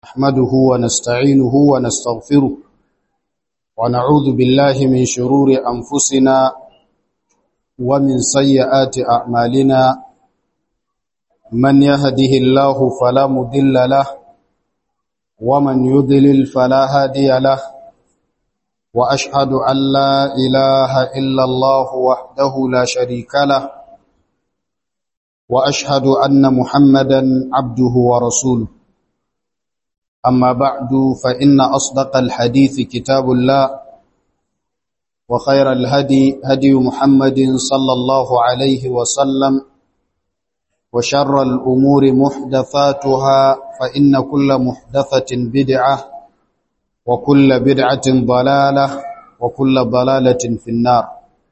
نحمده ونستعينه ونستغفره ونعوذ بالله من شرور أنفسنا ومن سيئات أعمالنا من يهده الله فلا مضل له ومن يضلل فلا هادي له وأشهد أن لا إله إلا الله وحده لا شريك له وأشهد أن محمدا عبده ورسوله أما بعد فإن أصدق الحديث كتاب الله وخير الهدي هدي محمد صلى الله عليه وسلم وشر الأمور محدثاتها فإن كل محدثة بدعة وكل بدعة ضلالة وكل ضلالة في النار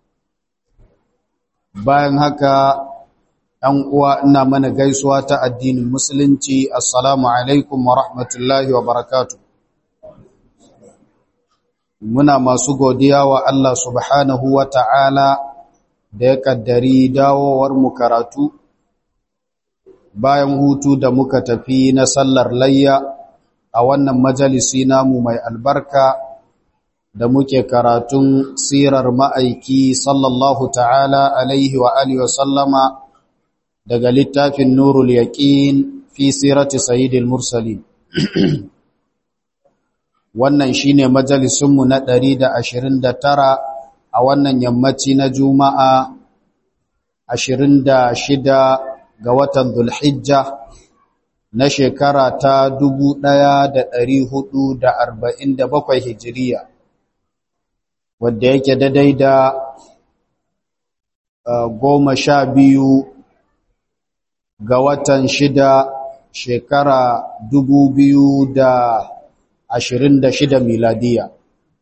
bayan haka ‘yan uwa ina mana gaisuwa ta addinin musulunci assalamu alaikum wa rahmatullahi wa barakatu muna masu godiya wa Allah subhanahu wa ta'ala da ya kaddari dawowar mu karatu bayan hutu da muka tafi na sallar layya a wannan majalisi namu mai albarka da muke karatun sirar ma'aiki sallallahu ta'ala alaihi wa alihi wa sallama daga littafin nurul yaqin fi sirati sayyidil mursalin wannan shine majalisun mu na 129 a wannan yammaci na juma'a 26 ga watan dhulhijja na shekara ta 1447 hijiriya wadda yake daidai da goma sha biyu ga watan shida shekara dubu biyu da ashirin da shida miladiya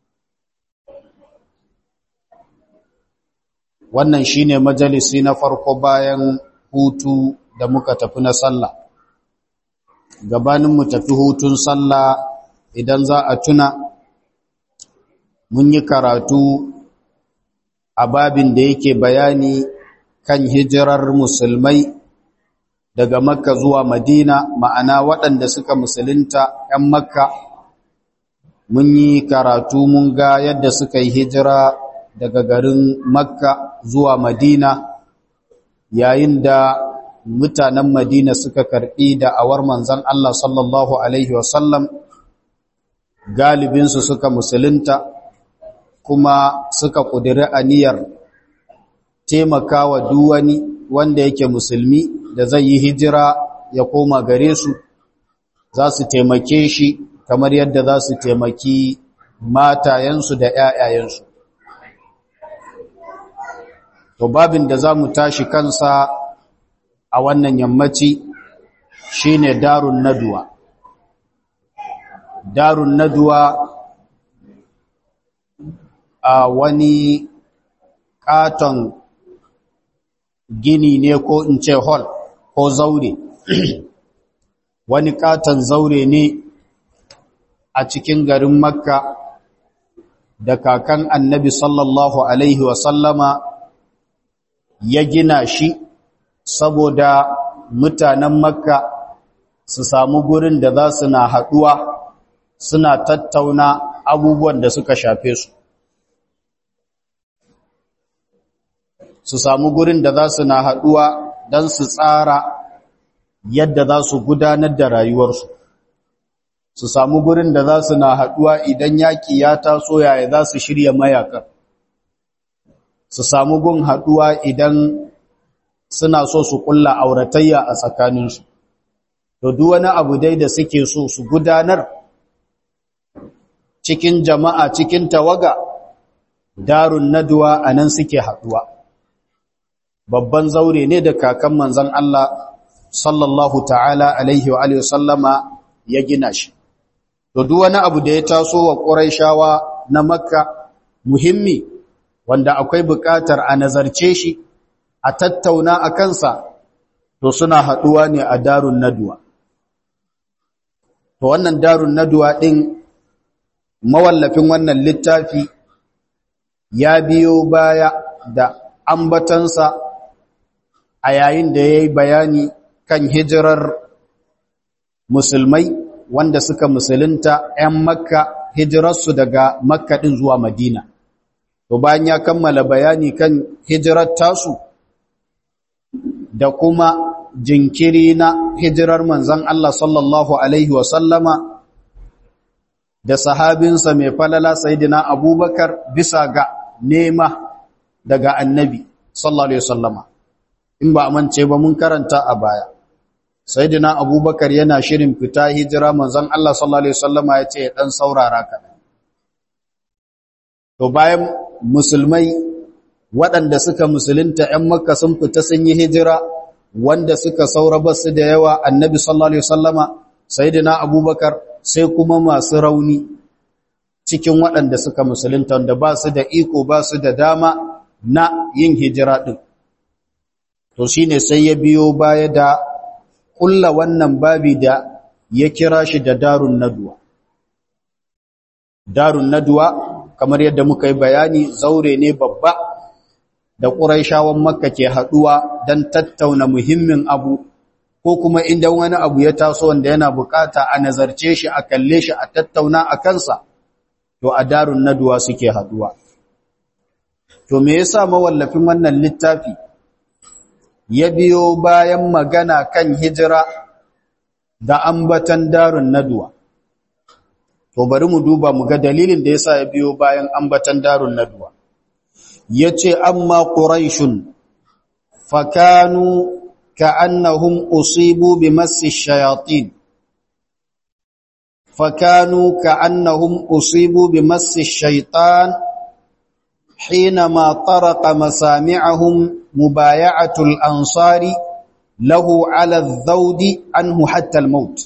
wannan shine majalisi na farko bayan hutu da muka tafi na sallah gabanin mu tafi hutun sallah idan za a tuna mun yi karatu a babin da yake bayani kan hijirar musulmai daga makka zuwa madina ma'ana waɗanda suka musulunta 'yan makka mun yi karatu mun ga yadda suka yi hijira daga garin makka zuwa madina yayin da mutanen madina suka karɓi da awar manzan Allah sallallahu Alaihi wasallam galibinsu suka musulunta kuma suka ƙudiri aniyar taimakawa duwani wanda yake musulmi da zai yi hijira ya koma gare su za su taimake shi kamar yadda za su taimaki matayensu da ‘ya'yayensu. To babin da za mu tashi kansa a wannan yammaci shi ne darun naduwa. Darun naduwa a wani katon gini ne ko in ce hall ko zaure wani katon zaure ne a cikin garin makka da kakan annabi sallallahu alaihi wasallama ya gina shi saboda mutanen makka su samu gurin da za su na haɗuwa suna tattauna abubuwan da suka shafe su su samu gurin da za su na haɗuwa don su tsara yadda za su gudanar da rayuwarsu su samu gurin da za su na haɗuwa idan yaƙi ya taso yaya za su shirya mayakar su samu gun haɗuwa idan suna so su ƙulla auratayya a tsakaninsu to duk wani abu dai da suke so su gudanar cikin jama'a cikin tawaga darun naduwa a nan suke haɗuwa babban zaure ne da kakan manzan Allah sallallahu ta'ala alaihi wa alihi sallama ya gina shi to duk wani abu da ya taso wa Qurayshawa na Makka muhimmi wanda akwai buƙatar a nazarce shi a tattauna a kansa to suna haɗuwa ne a darun naduwa to wannan darun naduwa ɗin mawallafin wannan littafi ya biyo baya da ambatansa a yayin da ya yi bayani kan hijirar musulmai wanda suka musulunta 'yan makka hijirarsu daga makka ɗin zuwa madina to bayan ya kammala bayani kan hijirar tasu da kuma jinkiri na hijirar manzan Allah sallallahu Alaihi wasallama da sahabinsa mai falala Sayyidina Abubakar bisa ga nema daga annabi sallallahu Alaihi wasallama in ba amince ba mun karanta a baya Sayyidina Abubakar yana shirin fita hijira manzan Allah sallallahu Alaihi wasallama ya ce ɗan saurara kaɗan to bayan musulmai waɗanda suka musulunta ‘yan makka sun fita sun yi hijira wanda suka saura basu da yawa annabi sallallahu Alaihi wasallama sayidina abubakar sai kuma masu rauni cikin waɗanda suka musulunta wanda ba su da iko ba su da dama na yin hijira ɗin to shi ne sai ya biyo baya da ƙulla wannan babi da ya kira shi da darun naduwa darun naduwa kamar yadda muka yi bayani zaure ne babba da ƙuraishawan makka ke haɗuwa don tattauna muhimmin abu ko kuma inda wani abu ya taso wanda yana bukata a nazarce shi a kalle shi a tattauna a kansa to a darun naduwa suke haɗuwa to me yasa mawallafin wannan littafi ya biyo bayan magana kan hijira da ambatan darun naduwa to bari mu duba mu ga dalilin da yasa ya biyo bayan ambatan darun naduwa yace amma quraishun fakanu ka'annahum usibu bimassi shayatin fakanu ka'annahum usibu bimassi shaytan حينما طرق مسامعهم مبايعة الأنصار له على الذود عنه حتى الموت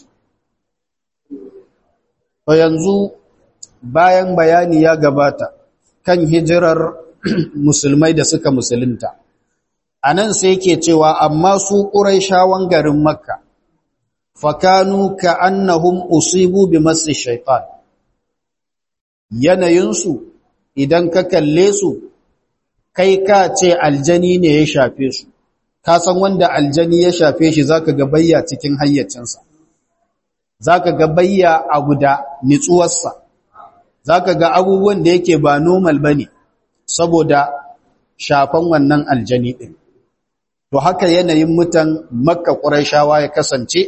فينزو bayan bayani ya gabata kan hijirar musulmai da suka musulunta anan sai yake cewa amma su quraishawan garin makka fakanu ka'annahum usibu bimassi shaytan yanayinsu idan ka kalle su kai ka ce aljani ne ya shafe su ka san wanda aljani ya shafe shi zaka ga bayya cikin hayyacinsa zaka ga bayya abu da nitsuwarsa zaka ga abubuwan da yake ba normal bane saboda shafan wannan aljani din to haka yanayin mutan makka quraishawa ya kasance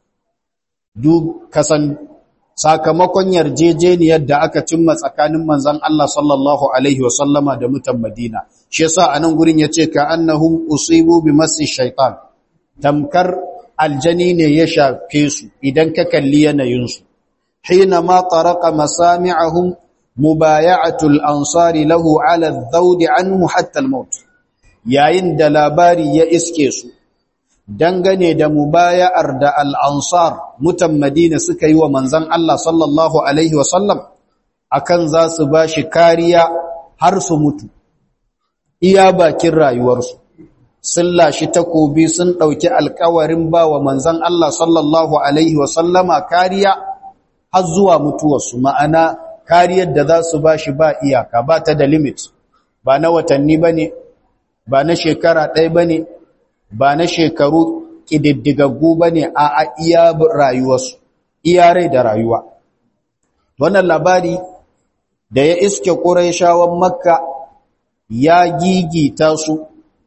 duk kasan sakamakon yarjejeniyar da aka cimma tsakanin manzon Allah sallallahu alaihi wasallama da mutan Madina shi yasa anan gurin yace ka annahum usibu bimassi shaytan tamkar aljani ne ya shafe su idan ka kalli yanayin su hina ma taraqa masami'ahum mubaya'atul ansari lahu ala adh-dhawd anhu hatta al-maut yayin da labari ya iske su dangane da mubaya'ar da al'ansar mutan Madina suka yi wa manzan Allah sallallahu Alaihi wasallam akan za su ba shi kariya har su mutu, iya bakin rayuwarsu. Sun lashi takobi sun ɗauki alkawarin ba wa manzan Allah sallallahu Alaihi wasallama kariya har zuwa mutuwarsu ma'ana kariyar da za su ba shi ba iyaka ba ta da limit, ba na watanni ba ne, ba na shekara ɗaya ba ne, ba na shekaru ƙididdigaggu ba ne a iya rayuwarsu, iya rai da rayuwa. Wannan labari da ya iske ƙuraishawan Makka ya gigita su,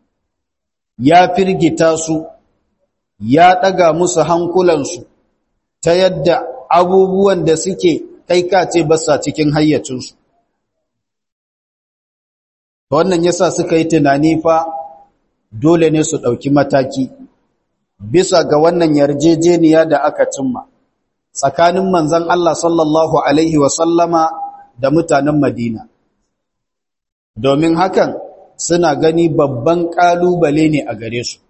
ya firgita su, ya ɗaga musu hankulansu ta yadda abubuwan da suke kai kace basa cikin hayyacinsu. Wannan yasa suka yi tunani fa dole ne su ɗauki mataki bisa ga wannan yarjejeniya da aka cimma tsakanin manzan Allah sallallahu Alaihi wasallama da mutanen Madina. Domin hakan suna gani babban ƙalubale ne a gare su.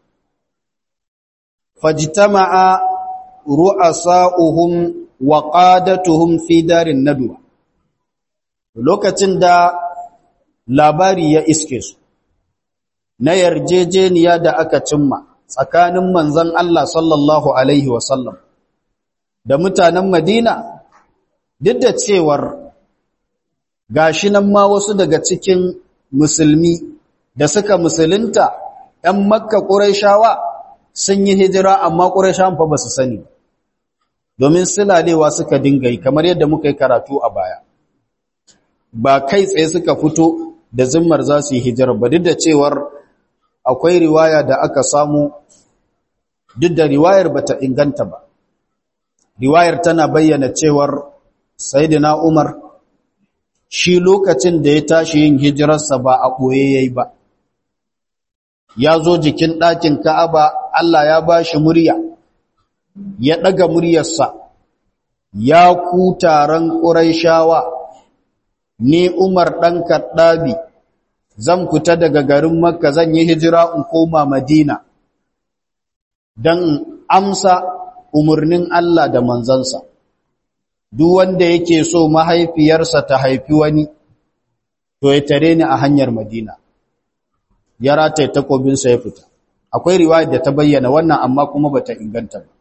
Fajitama'a ru'asa'uhum wa qadatuhum fi darin nadwa. Lokacin da labari ya iske su, na yarjejeniya da aka cimma tsakanin manzan Allah sallallahu Alaihi wasallam da mutanen Madina, duk da cewar gashi nan ma wasu daga cikin musulmi da suka musulunta ‘yan makka ƙuraishawa sun yi hijira amma ƙuraishawan fa ba su sani. domin silalewa suka dinga yi kamar yadda muka yi karatu a baya ba kai tsaye suka fito da zimmar za su yi hijirar ba duk da cewar akwai riwaya da aka samu duk da riwayar bata inganta ba riwayar tana bayyana cewar sayyidina Umar shi lokacin da ya tashi yin hijirarsa ba a ɓoye yayi ba ya zo jikin ɗakin Ka'aba Allah ya ba shi murya ya ɗaga muryarsa ya ku taron ƙuraishawa ni Umar ɗan Kaɗabi zan fita daga garin Makka zan yi hijira in koma Madina don amsa umarnin Allah da manzansa. Duk wanda yake so mahaifiyarsa ta haifi wani, to ya tare ni a hanyar Madina. Ya rataye takobinsa ya fita. Akwai riwayar da ta bayyana wannan amma kuma bata inganta ba.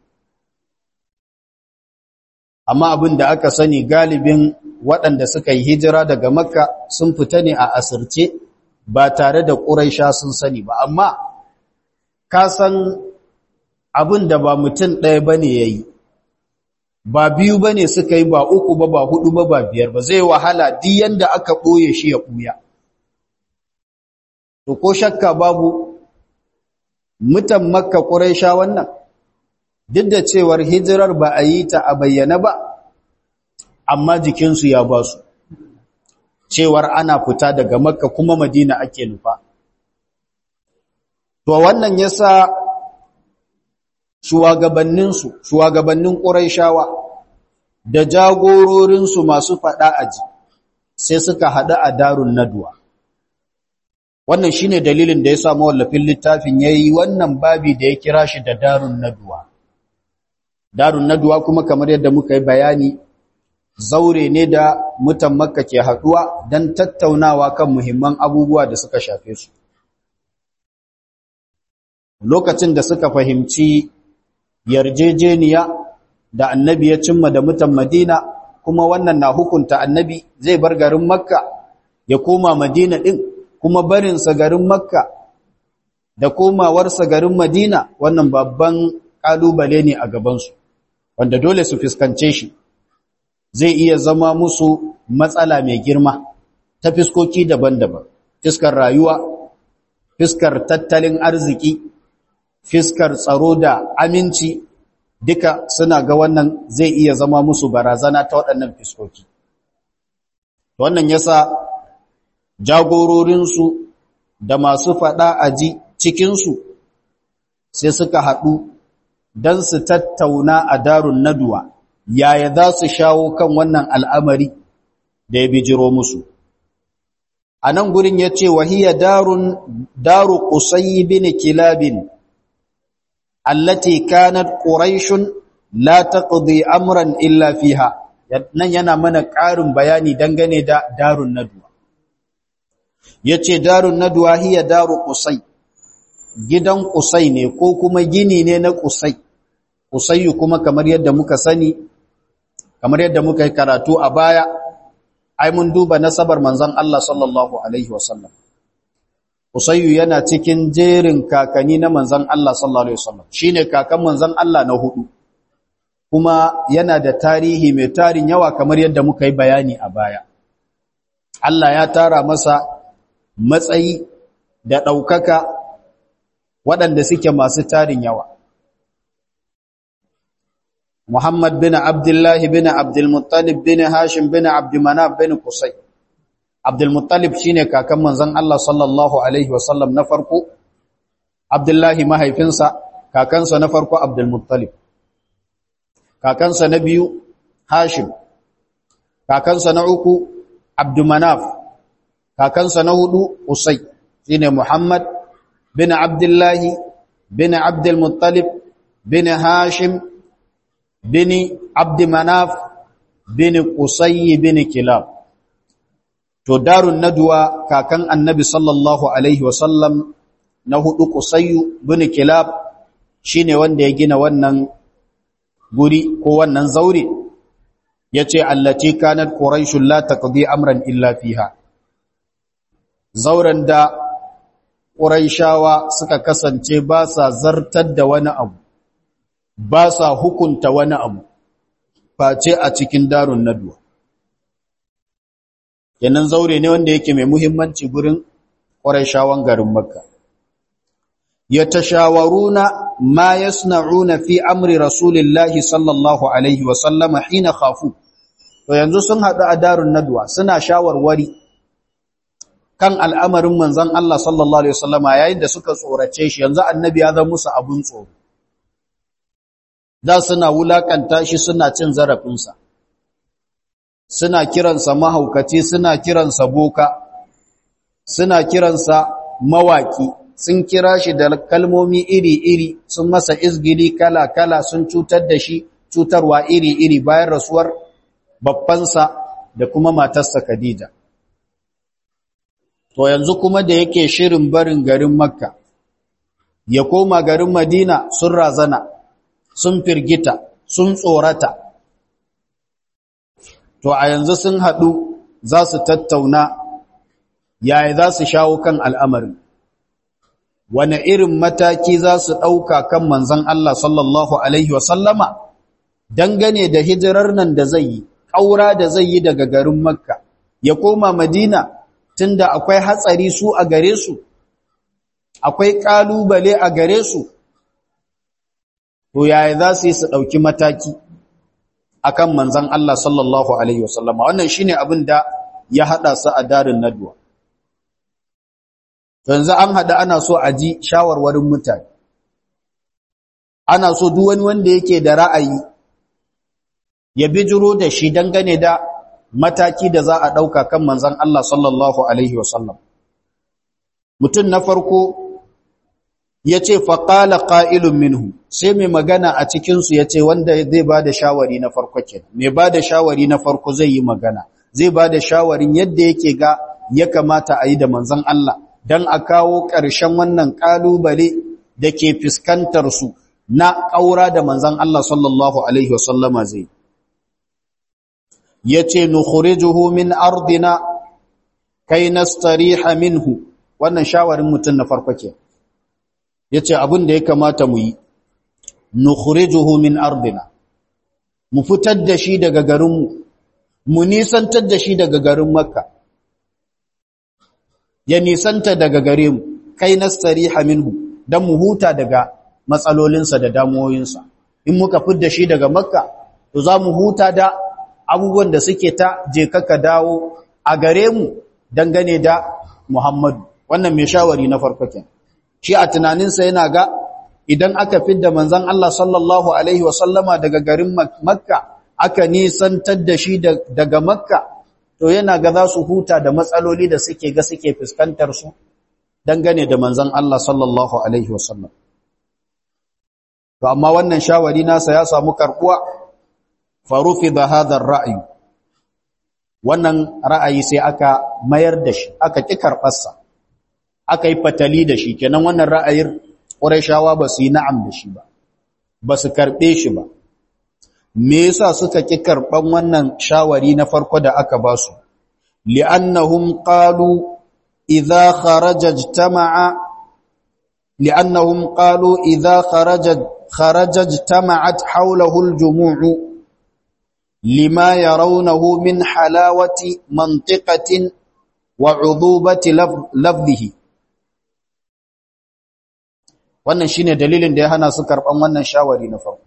Amma abin da aka sani galibin waɗanda suka yi hijira daga Makka sun fita ne a asirce ba tare da ƙuraisha sun sani ba. Amma ka san abin da ba mutum ɗaya ba ne ya yi ba biyu ba ne suka yi ba uku ba ba hudu ba ba biyar ba zai wahala di yanda aka ɓoye shi ya ɓuya to ko shakka babu mutan makka ƙuraisha wannan duk da cewar hijirar ba a yi ta a bayyana ba amma jikinsu ya ba su cewar ana fita daga makka kuma madina ake nufa to wannan yasa shugabanninsu shugabannin ƙuraishawa da jagororinsu masu faɗa aji sai suka haɗu a darun naduwa wannan shine dalilin da ya sa mawallafin littafin yayi wannan babi da ya kira shi da darun naduwa darun naduwa kuma kamar yadda muka yi bayani zaure ne da mutan makka ke haɗuwa don tattaunawa kan muhimman abubuwa da suka shafe su lokacin da suka fahimci yarjejeniya da annabi ya cimma da mutan madina kuma wannan na hukunta annabi zai bar garin makka ya koma madina ɗin kuma barinsa garin makka da komawarsa garin madina wannan babban ƙalubale ne a gabansu wanda dole su fuskance shi zai iya zama musu matsala mai girma ta fiskoki daban-daban fiskar rayuwa fiskar tattalin arziki fiskar tsaro da aminci duka suna ga wannan zai iya zama musu barazana ta waɗannan fiskoki wannan yasa jagororinsu da masu faɗa a ji cikinsu sai suka haɗu don su tattauna a darun naduwa yaya za su shawo kan wannan al'amari da ya bijiro musu a nan gurin ya ce wahiyar darun daru ƙusayi bin kilabin allati kanat quraishun la taqdi amran illa fiha nan yana mana ƙarin bayani dangane da darun nadwa yace darun nadwa hiya daru qusay gidan qusay ne ko kuma gini ne na qusay qusay kuma kamar yadda muka sani kamar yadda muka yi karatu a baya ai mun duba nasabar manzon Allah sallallahu alaihi wasallam Usayyu yana cikin jerin kakanni na manzan Allah sallallahu Alaihi wasallam shi ne kakan manzan Allah na hudu, kuma yana da tarihi mai tarin yawa kamar yadda muka yi bayani a baya. Allah ya tara masa matsayi da ɗaukaka waɗanda suke masu tarin yawa. Muhammad bin Abdullahi bin Abdulmuttalib bin Hashim bin Abdumanaf bin Kusai. Abdulmuttalib shi ne kakan manzan Allah sallallahu Alaihi wasallam na farko, Abdullahi mahaifinsa, kakansa na farko Abdulmuttalib. Kakansa na biyu, Hashim. Kakansa na uku, Abdumanaf. Kakansa na hudu, Usai, shi ne Muhammad bin Abdullahi bin Abdulmuttalib bin Hashim bin Abdumanaf bin Qusay bin Kilab. to darun naduwa kakan annabi sallallahu alaihi wasallam na hudu kusayyu bin kilab shine wanda ya gina wannan guri ko wannan zaure yace allati kanat quraishul la taqdi amran illa fiha zauren da quraishawa suka kasance ba sa zartar da wani abu ba sa hukunta wani abu face a cikin darun nadwa kenan zaure ne wanda yake mai muhimmanci gurin shawan garin makka yatashawaruna ma yasna'una fi amri rasulillahi sallallahu alaihi wa sallama hina khafu to yanzu sun hadu a darun nadwa suna shawarwari kan al'amarin manzon Allah sallallahu alaihi wasallama yayin da suka tsorace shi yanzu annabi ya zama musu abun tsoro da suna wulakanta shi suna cin zarafinsa suna kiransa mahaukaci suna kiransa boka suna kiransa mawaki sun kira shi da kalmomi iri-iri sun masa izgili kala-kala sun cutar da shi cutarwa iri-iri bayan rasuwar babbansa da kuma matarsa Khadija to yanzu kuma da yake shirin barin garin Makka ya koma garin Madina sun razana sun firgita sun tsorata to a yanzu sun haɗu za su tattauna yaya za su shawo kan al'amarin wane irin mataki za su ɗauka kan manzan Allah sallallahu Alaihi wasallama dangane da hijirar nan da zai yi ƙaura da zai yi daga garin Makka ya koma Madina tunda akwai hatsari su a gare su akwai ƙalubale a gare su to yaya za su yi su ɗauki mataki akan manzan Allah sallallahu Alaihi wasallama wannan shine abin da ya haɗa su a darin nadwa yanzu an haɗa ana so a ji shawarwarin mutane ana so duk wani wanda yake da ra'ayi ya bijiro da shi dangane da mataki da za a ɗauka kan manzan Allah sallallahu Alaihi wasallam mutum na farko ya ce faƙala ƙa'ilun minhu sai mai magana a cikinsu ya ce wanda zai ba da shawari na farko ke mai ba da shawari na farko zai yi magana zai ba da shawarin yadda yake ga ya kamata a yi da manzan Allah don a kawo ƙarshen wannan ƙalubale da ke fuskantarsu na ƙaura da manzan Allah sallallahu Alaihi wasallama zai. Ya ce, Nukhurijuhu min ardina kai nastariha minhu, wannan shawarin mutum na farko ke. Ya ce, abin da ya kamata mu yi, Nukhurijuhu min ardina, mu fitar da shi daga garinmu, mu nisantar da shi daga garin Makka. ya nisanta daga gare mu kai nastariha minhu dan mu huta daga matsalolinsa da damuwoyinsa in muka fidda shi daga makka to za mu huta da abubuwan da suke ta je kaka dawo a gare mu dangane da Muhammadu wannan mai shawari na farko kenan shi a tunaninsa yana ga idan aka fidda manzon Allah sallallahu alaihi wasallama daga garin makka aka nisantar da shi daga makka to yana ga za su huta da matsaloli da suke ga suke fuskantar su dangane da manzon Allah sallallahu alaihi wasallam to amma wannan shawari nasa ya samu karbuwa farufi da hadar ra'ayi wannan ra'ayi sai aka mayar da shi aka ki karbarsa aka yi fatali da shi kenan wannan ra'ayin Qurayshawa ba su yi na'am da shi ba ba su karbe shi ba me yasa suka ki karban wannan shawari na farko da aka ba su li'annahum qalu idza kharaja ijtama'a li'annahum qalu idza kharaja kharaja ijtama'at hawlahu al-jumu'u lima yarawnahu min halawati mantiqatin wa 'udubati lafdhihi wannan shine dalilin da ya hana su karban wannan shawari na farko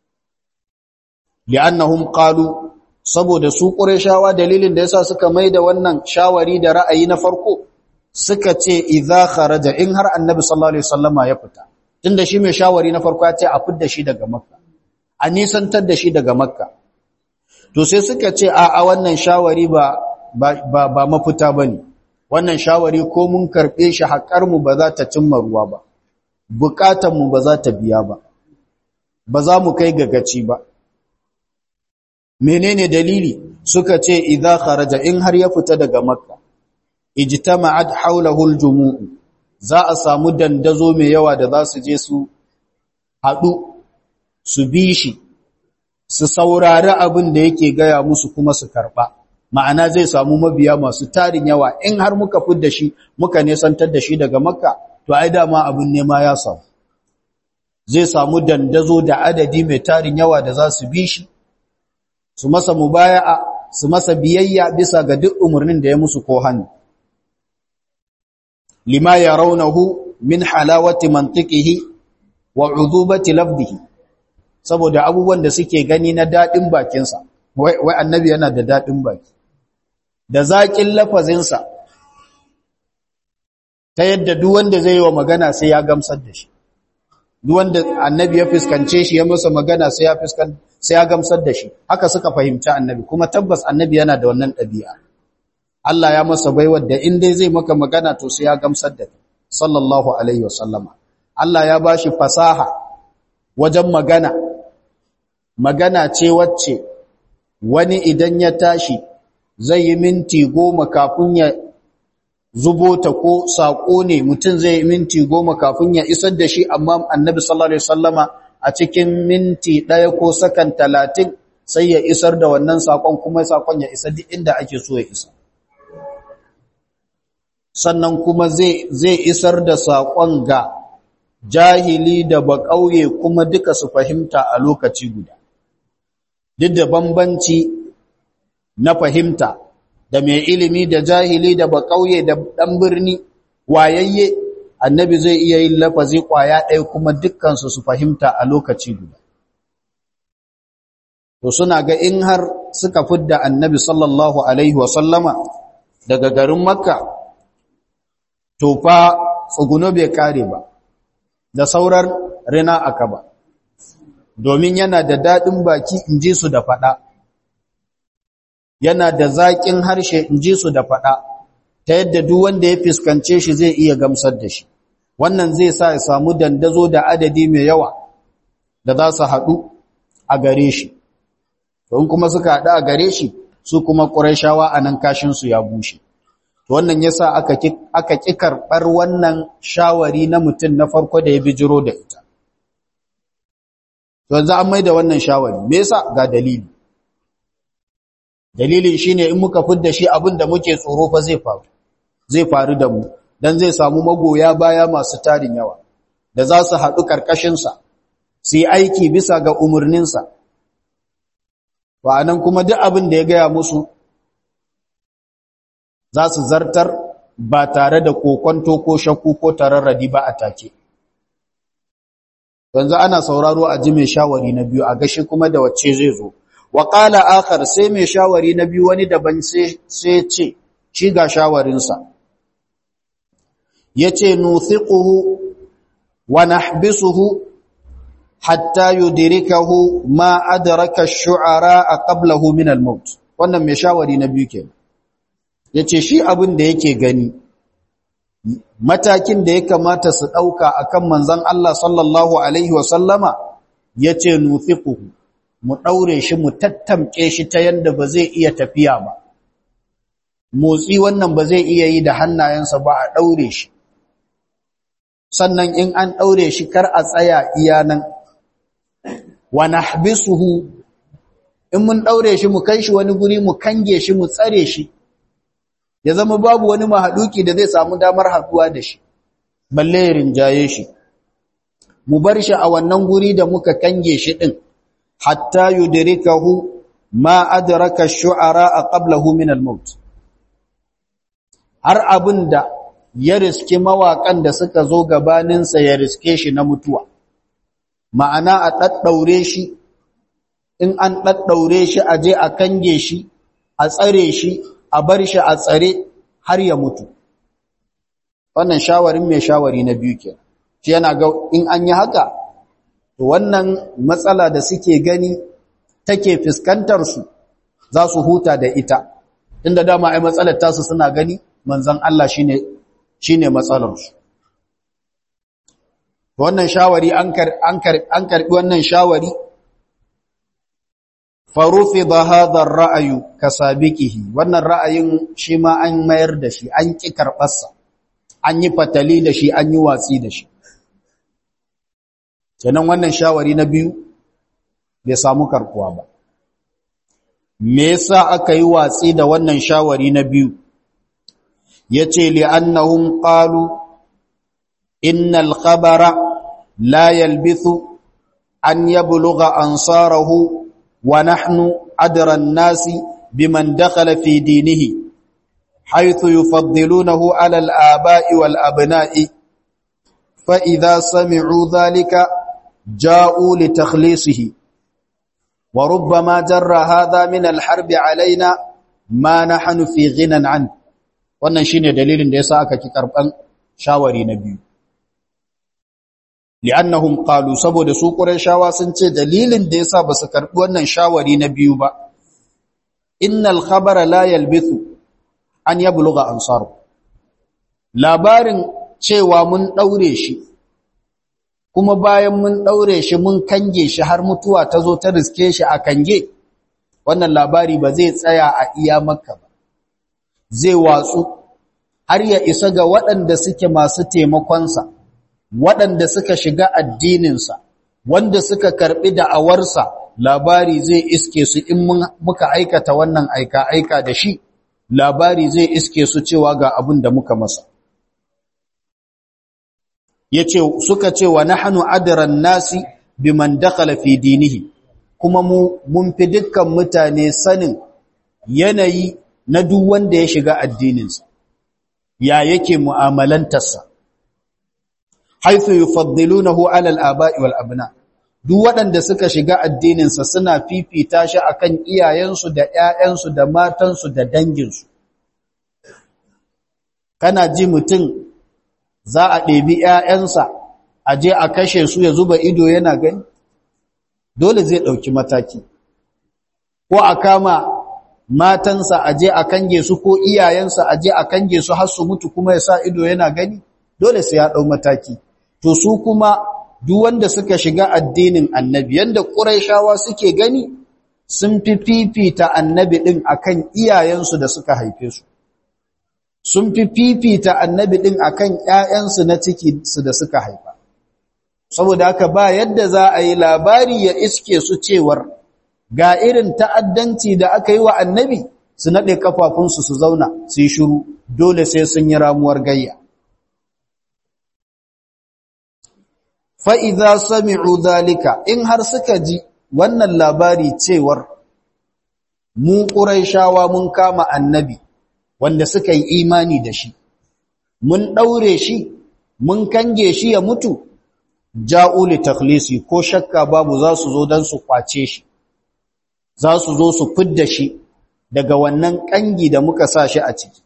li'annahum qalu saboda su qurayshawa dalilin da yasa suka maida wannan shawari da ra'ayi na farko suka ce idza kharaja in har annabi sallallahu alaihi wasallama ya fita tunda shi mai shawari na farko ya ce a fidda shi daga makka a nisantar da shi daga makka to sai suka ce a a wannan shawari ba ba ba mafita bane wannan shawari ko mun karbe shi haƙar mu ba za ta cimma ruwa ba bukatan mu ba za ta biya ba ba za mu kai gagaci ba menene dalili suka ce idza kharaja in har ya fita daga makka ijtama'at hawlahu aljumu'u za a samu dandazo mai yawa da za su je su hadu su bi shi su saurari abin da yake gaya musu kuma su karba ma'ana zai samu mabiya masu tarin yawa in har muka fidda shi muka nesantar da shi daga makka to ai dama abin nema ya samu zai samu dandazo da adadi mai tarin yawa da za su bi shi su masa mubaya'a su masa biyayya bisa ga duk umarnin da ya musu ko hannu lima yarawnahu min halawati mantiqihi wa udubati lafdihi saboda abubuwan da suke gani na dadin bakinsa wai wai annabi yana da dadin baki da zakin lafazinsa ta yadda duk wanda zai yi wa magana sai ya gamsar da shi duk wanda annabi ya fuskance shi ya masa magana sai ya fuskan sai ya gamsar da shi haka suka fahimci annabi kuma tabbas annabi yana da wannan ɗabi'a Allah ya masa baiwar da in dai zai maka magana to sai ya gamsar da sallallahu alaihi wasallama Allah ya bashi fasaha wajen magana magana ce wacce wani idan ya tashi zai yi minti goma kafin ya zubo ta ko saƙo ne mutum zai yi minti goma kafin ya isar da shi amma annabi sallallahu alaihi wasallama a cikin minti ɗaya ko sakan talatin sai ya isar da wannan saƙon kuma saƙon ya isa duk inda ake so ya isa sannan kuma zai isar da saƙon ga jahili da baƙauye kuma duka su fahimta a lokaci guda duk da bambanci na fahimta da mai ilimi da jahili da baƙauye da ɗan birni wayayye annabi zai iya yin lafazi ƙwaya ɗaya kuma dukkansu su fahimta a lokaci guda to suna ga in har suka fidda annabi sallallahu alaihi wasallama daga garin makka to fa tsuguno bai kare ba da saurar rina aka ba domin yana da daɗin baki in ji su da faɗa yana da zaƙin harshe in ji su da faɗa ta yadda duk wanda ya fuskance shi zai iya gamsar da shi wannan zai sa ya samu dandazo da adadi mai yawa da za su haɗu a gare shi in kuma suka haɗu a gare shi su kuma ƙurashawa a nan kashinsu ya bushe wannan ya sa aka ƙi karɓar wannan shawari na mutum na farko da ya bijiro da ita yanzu an mai da wannan shawari me yasa ga dalili dalilin shine in muka fidda shi abin da muke tsoro fa zai faru zai faru da mu dan zai samu magoya baya masu tarin yawa da za su haɗu ƙarƙashinsa su yi aiki bisa ga umarninsa nan kuma duk abin da ya gaya musu za su zartar ba tare da kokonto ko shakku ko tararradi ba a take yanzu ana sauraro a ji mai shawari na biyu a gashi kuma da wacce zai zo wa qala akhar sai mai shawari na biyu wani daban sai sai ce shi ga shawarinsa yace nuthiquhu wa nahbisuhu hatta yudrikahu ma adraka ash-shu'ara qablahu min al-maut wannan mai shawari na biyu kenan yace shi abin da yake gani matakin da ya kamata su dauka akan manzon Allah sallallahu alaihi wa sallama yace nuthiquhu mu daure shi mu tattamke shi ta yanda ba zai iya tafiya ba motsi wannan ba zai iya yi da hannayensa ba a daure shi sannan in an daure shi kar a tsaya iya nan wa nahbisuhu in mun daure shi mu kai shi wani guri mu kange shi mu tsare shi ya zama babu wani mahaduki da zai samu damar haduwa da shi balle ya rinjaye shi mu bar shi a wannan guri da muka kange shi din hatta yudrikahu ma adraka ash-shu'ara qablahu min al-maut har abinda ya riske mawakan da suka zo gabaninsa ya riske shi na mutuwa ma'ana a ɗaɗɗaure shi in an ɗaɗɗaure shi a je a kange shi a tsare shi a bar shi a tsare har ya mutu wannan shawarin mai shawari na biyu ke shi yana ga in an yi haka to wannan matsala da suke gani take fuskantar su za su huta da ita inda dama ai matsalar tasu suna gani manzon Allah shine shine matsalar su wannan shawari an karbi wannan shawari farufida hadha ar-ra'yu kasabiqihi wannan ra'ayin shi ma an mayar da shi an ki karbarsa an yi fatali da shi an yi watsi da shi kenan wannan shawari na biyu bai samu karkuwa ba me yasa aka yi watsi da wannan shawari na biyu yace li annahum qalu innal khabara la yalbithu an yablugha ansarahu wa nahnu adra an-nasi biman dakhala fi dinihi haythu yufaddilunahu 'ala al-aba'i wal abna'i fa idha sami'u dhalika ja'u li takhlisihi wa rubbama jarra hadha min al-harbi 'alaina ma nahnu fi ghinan 'an wannan shine dalilin da yasa aka ki karban shawari na biyu li'annahum qalu saboda su qurayshawa sun ce dalilin da yasa basu karbi wannan shawari na biyu ba innal khabara la yalbithu an yablugha ansar labarin cewa mun daure shi kuma bayan mun daure shi mun kange shi har mutuwa ta zo ta riske shi a kange wannan labari ba zai tsaya a iya makka ba zai watsu har ya isa ga waɗanda suke masu taimakonsa waɗanda suka shiga addininsa wanda suka karɓi da'awarsa labari zai iske su in muka aikata wannan aika-aika da shi labari zai iske su cewa ga abin da muka masa yace suka ce wa nahnu adran nasi biman dakhala fi dinihi kuma mu mun fi dukkan mutane sanin yanayi na duk wanda ya shiga addininsa ya yake mu'amalantarsa haithu yufaddilunahu ala al-aba'i wal abna duk waɗanda suka shiga addininsa suna fifita shi akan iyayensu da ƴaƴansu da matansu da danginsu kana ji mutum za a ɗebi ƴaƴansa a je a kashe su ya zuba ido yana gani dole zai ɗauki mataki ko a kama matansa a je a kange su ko iyayensa a je a kange su har su mutu kuma ya sa ido yana gani dole sai ya ɗau mataki to su kuma duk wanda suka shiga addinin annabi yanda ƙuraishawa suke gani sun fi fifita annabi ɗin akan iyayensu da suka haife su sun fi fifita annabi ɗin akan ƴaƴansu na ciki su da suka haifa saboda haka ba yadda za a yi labari ya iske su cewar ga irin ta'addanci da aka yi wa annabi su naɗe kafafunsu su zauna su yi shiru dole sai sun yi ramuwar gayya fa'iza sami'u zalika in har suka ji wannan labari cewar mu ƙuraishawa mun kama annabi wanda suka yi imani da shi mun ɗaure shi mun kange shi ya mutu ja'uli takhlisi ko shakka babu za su zo don su kwace shi za su zo su fidda shi daga wannan ƙangi da muka sa shi a ciki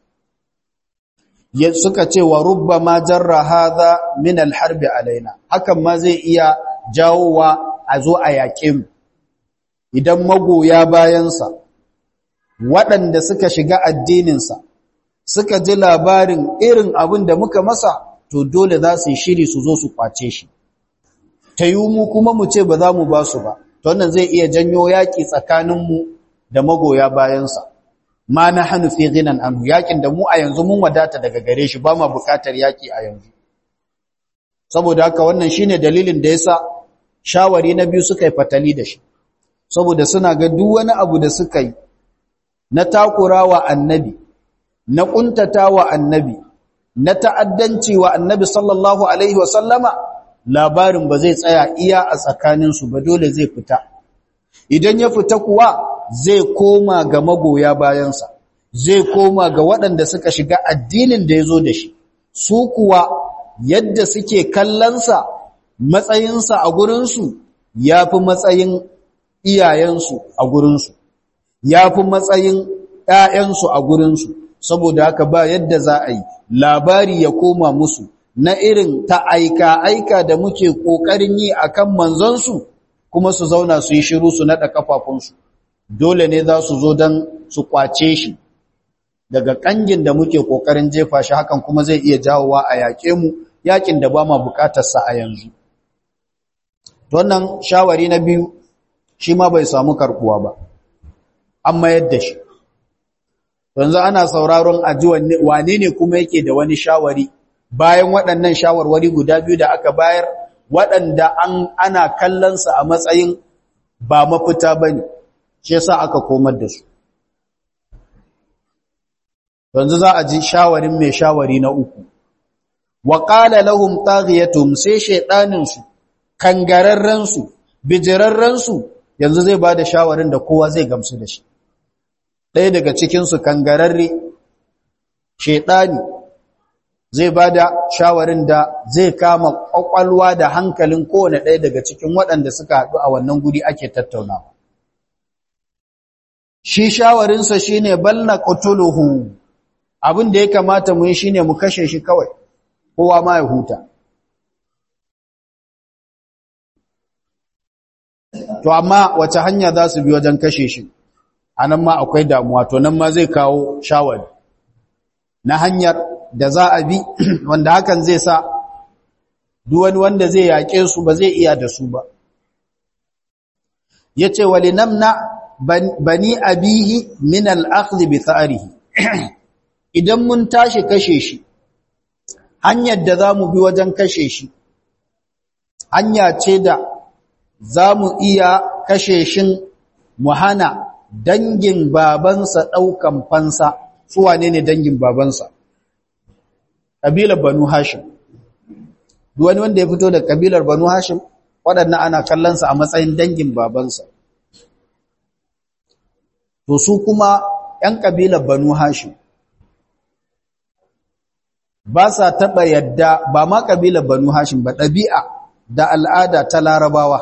suka ce wa rubba ma jarra hadha min alharbi alaina hakan ma zai iya jawowa a zo a yaƙe mu idan magoya bayansa waɗanda suka shiga addininsa suka ji labarin irin abin da muka masa to dole za su yi shiri su zo su kwace shi ta yi mu kuma mu ce ba za mu ba su ba to wannan zai iya janyo yaƙi tsakaninmu da magoya bayansa ma na hannu fi ginan anhu yakin da mu a yanzu mun wadata daga gare shi ba ma bukatar yaki a yanzu saboda haka wannan shine dalilin da yasa shawari na biyu suka yi fatali da shi saboda suna ga duk wani abu da suka yi na takurawa annabi na kuntatawa annabi na ta'addanci wa annabi sallallahu alaihi wa sallama labarin ba zai tsaya iya a tsakaninsu ba dole zai fita idan ya fita kuwa zai koma ga magoya bayansa zai koma ga waɗanda suka shiga addinin da ya zo da shi su kuwa yadda suke kallonsa matsayinsa a gurinsu ya fi matsayin iyayensu a gurinsu ya fi matsayin ‘ya'yansu a gurinsu saboda haka ba yadda za a yi labari ya koma musu na irin ta aika-aika da muke ƙoƙarin yi a kan manzansu kuma su zauna su yi shiru su naɗa ƙafafunsu dole ne za su zo don su ƙwace shi daga ƙangin da muke ƙoƙarin jefa shi hakan kuma zai iya jawowa a yaƙe mu yaƙin da ba ma buƙatarsa a yanzu wannan shawari na biyu shi ma bai samu karɓuwa ba an mayar da shi yanzu ana sauraron aji wane ne kuma yake da wani shawari bayan waɗannan shawarwari guda biyu da aka bayar waɗanda an ana kallonsa a matsayin ba mafita ba ne shi yasa aka komar da su yanzu za a ji shawarin mai shawari na uku wa qala lahum taghiyatum sai shaydanin su kangararren su bijirarren su yanzu zai ba da shawarin da kowa zai gamsu da shi ɗaya daga cikinsu kangararre shaidani zai ba da shawarin da zai kama ƙwaƙwalwa da hankalin kowane ɗaya daga cikin waɗanda suka haɗu a wannan guri ake tattaunawa shi shawarinsa shi ne balla ƙutuluhu abin da ya kamata mu yi shi ne mu kashe shi kawai kowa ma ya huta to amma wace hanya za su bi wajen kashe shi a nan ma akwai damuwa to nan ma zai kawo shawari na hanyar da za a bi wanda hakan zai sa duwani wanda zai yaƙe su ba zai iya da su ba ya ce wali namna bani abihi min al'akhzi bi tsarihi idan mun tashi kashe shi hanyar da za mu bi wajen kashe shi hanya ce da za mu iya kashe shin mu hana dangin babansa ɗaukan fansa su wane ne dangin babansa ƙabilar banu hashim wani wanda ya fito da ƙabilar banu hashim waɗannan ana kallonsa a matsayin dangin babansa to su kuma ‘yan ƙabilar banu hashim ba sa taɓa yadda ba ma ƙabilar banu hashim ba ɗabi'a da al'ada ta larabawa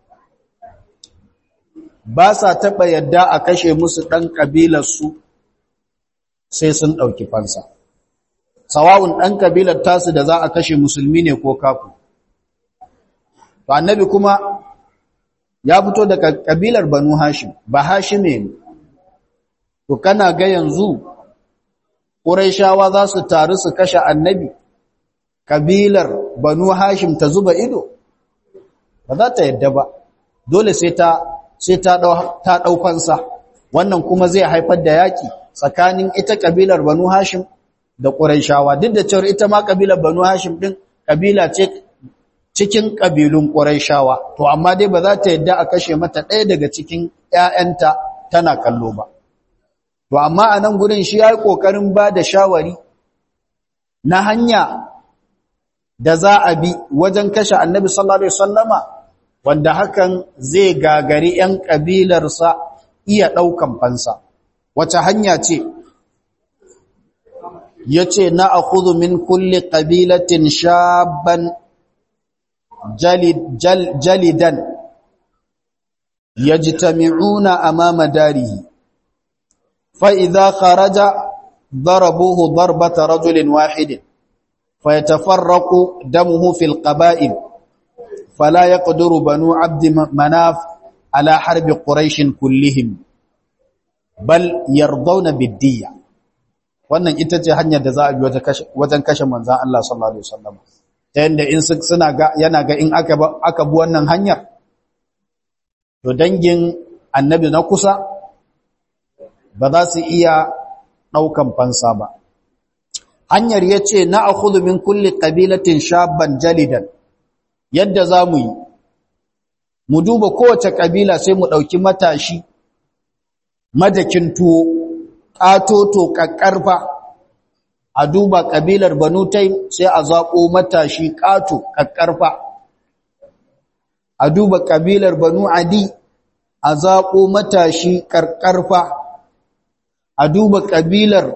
ba sa taɓa yadda a kashe musu ɗan ƙabilarsu sai sun ɗauki fansa. Sawa'un ɗan ƙabilar tasu da za a kashe musulmi ne ko kafu. To, annabi kuma ya fito daga ƙabilar Banu Hashim, ba Hashime ne. To, kana ga yanzu, ƙuraishawa za su taru su kashe annabi, ƙabilar Banu Hashim ta zuba ido? Ba za ta yadda ba, dole sai ta sai ta ɗaukansa wannan kuma zai haifar da yaƙi tsakanin ita ƙabilar banu hashim da ƙuraishawa duk da cewar ita ma ƙabilar banu hashim ɗin ƙabila ce cikin ƙabilun ƙuraishawa to amma dai ba za ta yadda a kashe mata ɗaya daga cikin ‘ya'yanta tana kallo ba to amma a nan gudun shi ya yi ƙoƙarin ba da shawari na hanya da za a bi wajen kashe annabi sallallahu alaihi wasallama wanda hakan zai gagari ‘yan ƙabilarsa iya ɗaukan fansa. Wace hanya ce? Ya ce, Na a min kulle ƙabilatin shaban jalidan, ya ji tami'una a mamadarihi, fa'iza kharaja ضربوه ضربة رجل واحد فيتفرق دمه في القبائل فلا يقدر بنو عبد مناف على حرب قريش كلهم بل يرضون بالدية wannan ita ce hanyar da za a bi wajen kashe manzan Allah sallallahu Alaihi wasallam ta yadda in suna ga yana ga in aka bi wannan hanyar to dangin annabi na kusa ba za su iya ɗaukan fansa ba hanyar ya ce na a min kulli ƙabilatin shabban jalidan yadda za mu yi mu duba kowace ƙabila sai mu ɗauki matashi madakin tuwo ƙatoto ƙaƙƙarfa a duba ƙabilar banutai sai a zaƙo matashi ƙato ƙaƙƙarfa a duba ƙabilar banu adi a zaƙo matashi ƙarƙarfa a duba ƙabilar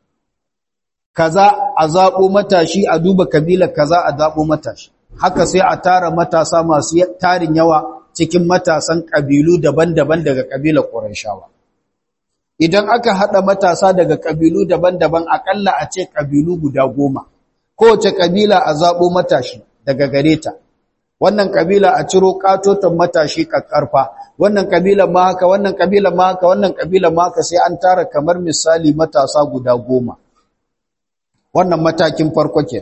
kaza a zaɓo matashi a duba ƙabilar kaza a zaɓo matashi haka sai a tara matasa masu tarin yawa cikin matasan ƙabilu daban-daban daga ƙabilar ƙurayshawa idan aka haɗa matasa daga ƙabilu daban-daban aƙalla a ce ƙabilu guda goma kowace ƙabila a zaɓo matashi daga gare ta wannan ƙabila a ciro ƙatoton matashi ƙaƙƙarfa wannan ƙabila ma haka wannan ƙabila ma haka wannan ƙabila ma haka sai an tara kamar misali matasa guda goma wannan matakin farko ke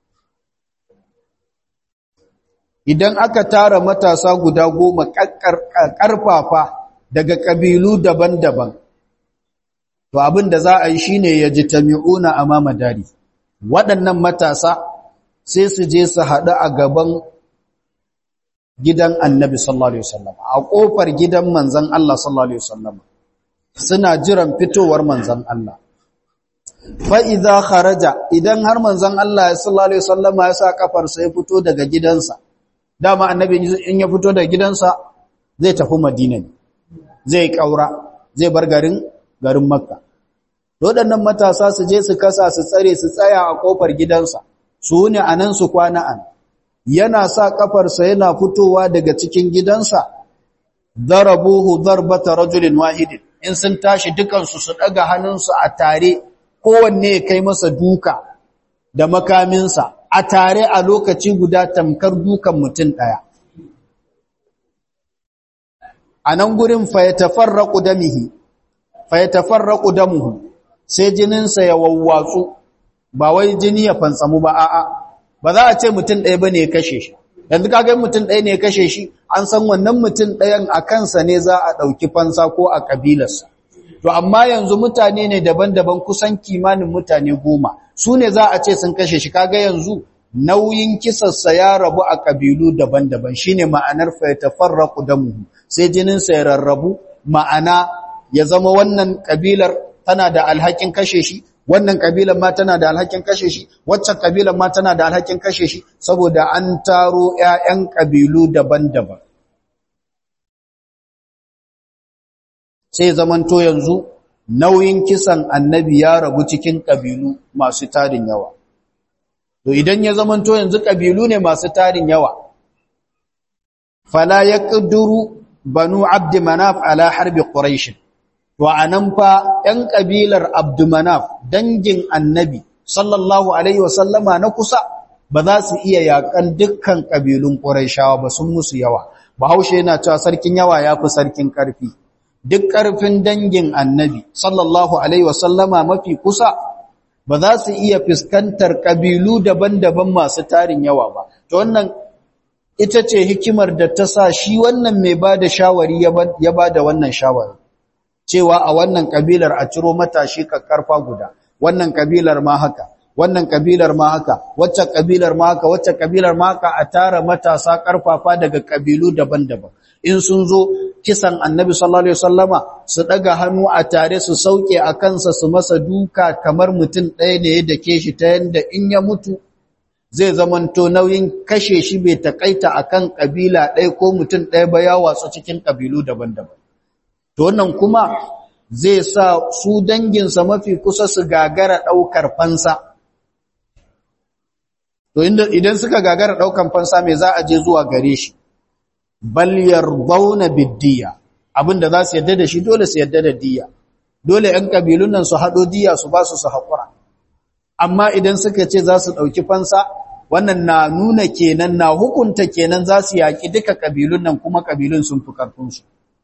idan aka tara matasa guda goma ƙarfafa daga ƙabilu daban-daban to abin da za a yi shine ya ji tami'una a mamadari waɗannan matasa sai su je su haɗu a gaban gidan annabi sallallahu alaihi wasallam a ƙofar gidan manzon Allah sallallahu alaihi wasallam suna jiran fitowar manzon Allah fa idza kharaja idan har manzon Allah sallallahu alaihi wasallam ya sa kafar sa ya fito daga gidansa dama annabi in ya fito daga gidansa zai tafi madina ne zai ƙaura zai bar garin garin makka waɗannan matasa su je su kasa su tsare su tsaya a ƙofar gidansa su ne a nan su kwana an yana sa ƙafarsa yana fitowa daga cikin gidansa darabuhu darbata rajulin wahidin in sun tashi dukansu su ɗaga hannunsu a tare kowanne ya kai masa duka da makaminsa a tare a lokaci guda tamkar dukan mutum ɗaya a nan gurin fayatafarraƙu damihi fayatafarraƙu damuhu sai jininsa ya wawwatsu ba wai jini ya fantsamu ba a'a ba za a ce mutum ɗaya ba ne ya kashe shi yanzu kaga mutum ɗaya ne ya kashe shi an san wannan mutum ɗayan a kansa ne za a ɗauki fansa ko a ƙabilarsa to amma yanzu mutane ne daban-daban kusan kimanin mutane goma su ne za a ce sun kashe shi kaga yanzu nauyin kisarsa ya rabu a ƙabilu daban-daban shine ma'anar fa yatafarraqu damuhu sai jininsa ya rarrabu ma'ana ya zama wannan ƙabilar tana da alhakin kashe shi wannan kabilan ma tana da alhakin kashe shi waccan kabilan ma tana da alhakin kashe shi saboda an taro ƴaƴan kabilu daban-daban sai zamanto yanzu nauyin kisan annabi ya rabu cikin kabilu masu tarin yawa to idan ya zamanto yanzu kabilu ne masu tarin yawa fala yaqduru banu abd manaf ala harbi quraish to anan fa ɗan kabilar abdumanaf dangin annabi sallallahu alaihi wasallama na kusa ba za su iya yakan dukkan kabilun quraishawa ba sun musu yawa bahaushe yana cewa sarkin yawa yafi sarkin karfi duk karfin dangin annabi sallallahu alaihi wasallama mafi kusa ba za su iya fuskantar kabilu daban-daban masu tarin yawa ba to wannan ita ce hikimar da ta sa shi wannan mai ba da shawari ya ba da wannan shawari cewa a wannan kabilar a ciro matashi karfa guda wannan kabilar ma haka wannan kabilar ma haka wacce kabilar ma haka wacce kabilar ma haka a tara matasa karfafa daga kabilu daban-daban in sun zo kisan annabi sallallahu alaihi wasallama su daga hannu a tare su sauke a kansa su masa duka kamar mutum ɗaya ne ya dake shi ta yanda in ya mutu zai zamanto nauyin kashe shi bai takaita akan kabila ɗaya ko mutum ɗaya ba ya watsu cikin kabilu daban-daban to wannan kuma zai sa su danginsa mafi kusa su gagara ɗaukar fansa to idan suka gagara ɗaukar fansa mai za a je zuwa gare shi bal yardawna biddiya abinda za su yadda da shi dole su yadda da diya dole ƴan kabilun nan su haɗo diya su ba su su haƙura amma idan suka ce za su ɗauki fansa wannan na nuna kenan na hukunta kenan za su yaƙi duka kabilun nan kuma kabilun sun fi ƙarfinsu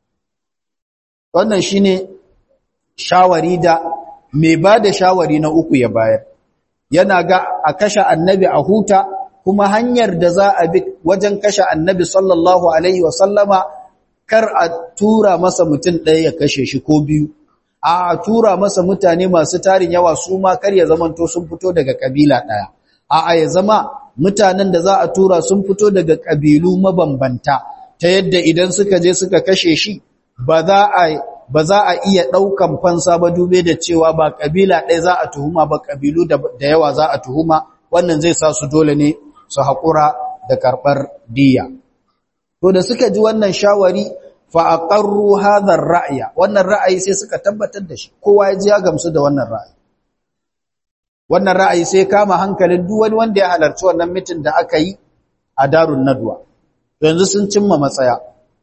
wannan shine shawari da mai ba da shawari na uku ya bayar yana ga a kashe annabi a huta kuma hanyar da za a bi wajen kashe annabi sallallahu alaihi wasallama kar a tura masa mutum ɗaya ya kashe shi ko biyu a tura masa mutane masu tarin yawa su ma kar ya zamanto sun fito daga kabila ɗaya a ya zama mutanen da za a tura sun fito daga kabilu mabambanta ta yadda idan suka je suka kashe shi ba za a ba za a iya ɗaukan fansa ba dube da cewa ba kabila ɗaya za a tuhuma ba kabilu da yawa za a tuhuma wannan zai sa su dole ne su haƙura da karɓar diya. To da suka ji wannan shawari fa'aƙarru hadar ra'aya, wannan ra'ayi sai suka tabbatar da shi, kowa ya ji ya gamsu da wannan ra'ayi. Wannan ra'ayi sai kama hankalin duk wani wanda ya halarci wannan mitin da aka yi a darun naduwa. Yanzu sun cimma matsaya.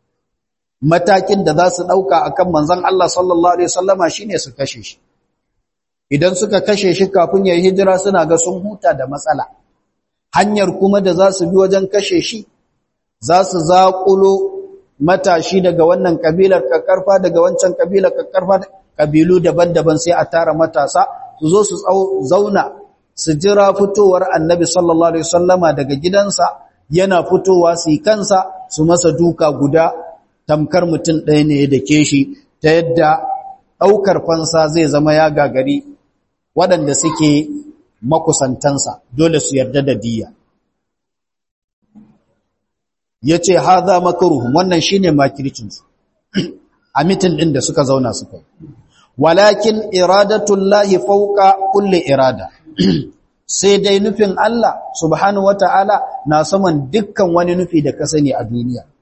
Matakin da za su ɗauka a kan manzan Allah sallallahu Alaihi wasallama shi ne su kashe shi. Idan suka kashe shi kafin ya yi hijira suna ga sun huta da matsala. hanyar kuma da za su bi wajen kashe shi za su zaƙulo matashi daga wannan ƙabilar ƙaƙƙarfa daga wancan ƙabilar ƙaƙƙarfa ƙabilu daban-daban sai a tara matasa su zo su zauna su jira fitowar annabi sallallahu alaihi wasallama daga gidansa yana fitowa su yi kansa su masa duka guda tamkar mutum ɗaya ne da ke shi ta yadda ɗaukar fansa zai zama ya gagari waɗanda suke makusantansa dole su yarda da diya ya ce haza makaruhun wannan shi ne makircinsu a mitin ɗin da suka zauna suka yi walakin iradatullahi fauka kulle irada sai dai nufin Allah subhanahu wata'ala na saman dukkan wani nufi da ka sani a duniya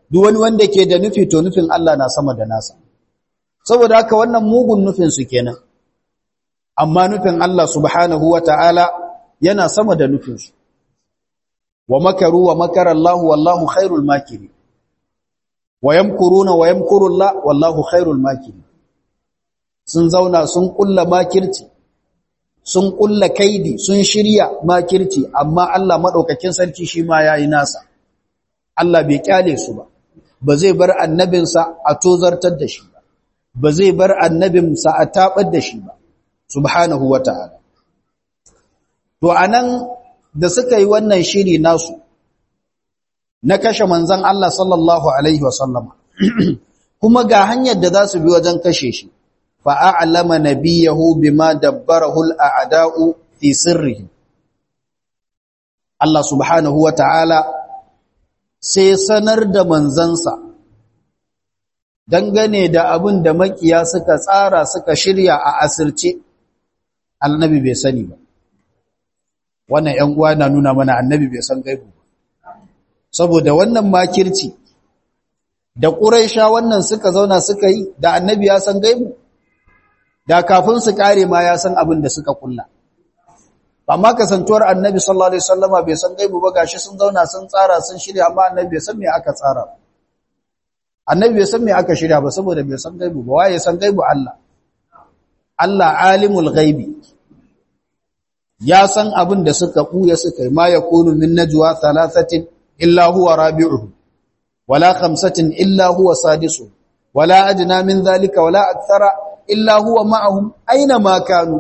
duk wani wanda ke da nufi to nufin Allah na sama da nasa saboda haka wannan mugun nufin su kenan amma nufin Allah subhanahu wata'ala yana sama da nufin su wa makaru wa makara Allah wallahu khairul makirin wa yamkuruna wa yamkuru Allah wallahu khairul makirin sun zauna sun kulla makirci sun kulla kaidi sun shirya makirci amma Allah madaukakin sarki shi ma yayi nasa Allah bai kyale su ba ba zai bar annabinsa a tozartar da shi ba ba zai bar annabinsa a tabar da shi ba subhanahu wataala to anan da suka yi wannan shiri nasu na kashe manzon Allah sallallahu alaihi wasallama kuma ga hanyar da za su bi wajen kashe shi fa'a'alama nabiyahu bima dabbarahu al'ada'u fi sirrihi. Allah subhanahu wa ta'ala sai sanar da manzansa dangane da abin da makiya suka tsara suka shirya a asirce, annabi bai sani ba. Wannan ‘yan uwa na nuna mana annabi bai san gaibu ba. Saboda wannan makirci, da ƙuraisha wannan suka zauna suka yi da annabi ya san gaibu. da kafin su kare ma ya san abin da suka kulla amma kasantuwar annabi sallallahu alaihi wasallama bai san gaibu ba gashi sun zauna sun tsara sun shirya amma annabi bai san me aka tsara annabi bai san me aka shirya ba saboda bai san gaibu ba waye san gaibu Allah Allah alimul ghaibi ya san abin da suka buya suka yi ma yakunu min najwa thalathatin illa huwa rabi'uhum wala khamsatin illa huwa sadisuhum wala adna min dhalika wala akthara illa huwa ma'ahum aina ma kanu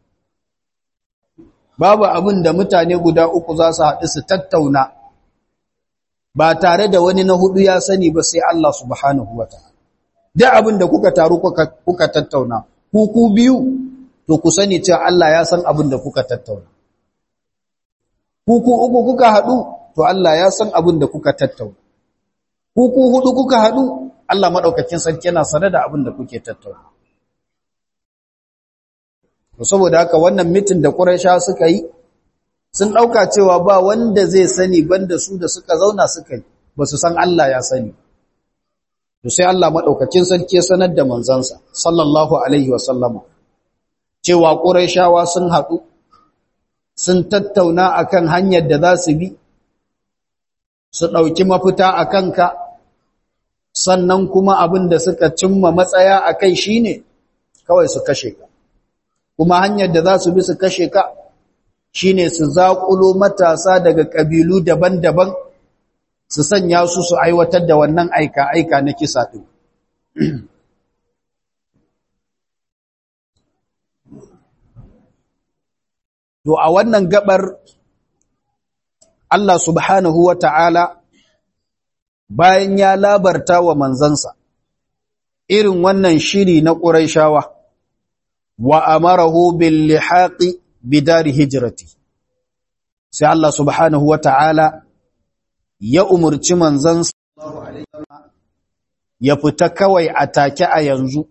babu abin da mutane guda uku za su haɗu su tattauna ba tare da wani na hudu ya sani ba sai Allah subhanahu wa ta'ala duk abin da kuka taru kuka tattauna ku ku biyu to ku sani cewa Allah ya san abin da kuka tattauna ku ku uku kuka haɗu to Allah ya san abin da kuka tattauna ku ku hudu kuka haɗu Allah madaukakin sarki yana sane da abin da kuke tattauna saboda haka wannan mitin da Quraysha suka yi sun dauka cewa ba wanda zai sani banda su da suka zauna suka yi ba su san Allah ya sani to sai Allah madaukakin sarki ya sanar da manzansa sallallahu alaihi wasallama cewa Qurayshawa sun haɗu sun tattauna akan hanyar da za su bi su dauki mafita akan ka sannan kuma abin da suka cimma matsaya akai shine kawai su kashe ka kuma hanyar da za su bi su kashe ka shine su zaƙulo matasa daga ƙabilu daban-daban su sanya su su aiwatar da wannan aika-aika na kisa ɗin. To a wannan gabar Allah subhanahu wa ta'ala bayan ya labarta wa manzansa irin wannan shiri na ƙuraishawa. wa amarahu bil lihaqi bidari hijrati sai Allah subhanahu wata'ala ya umurci manzon ya fita kawai a take a yanzu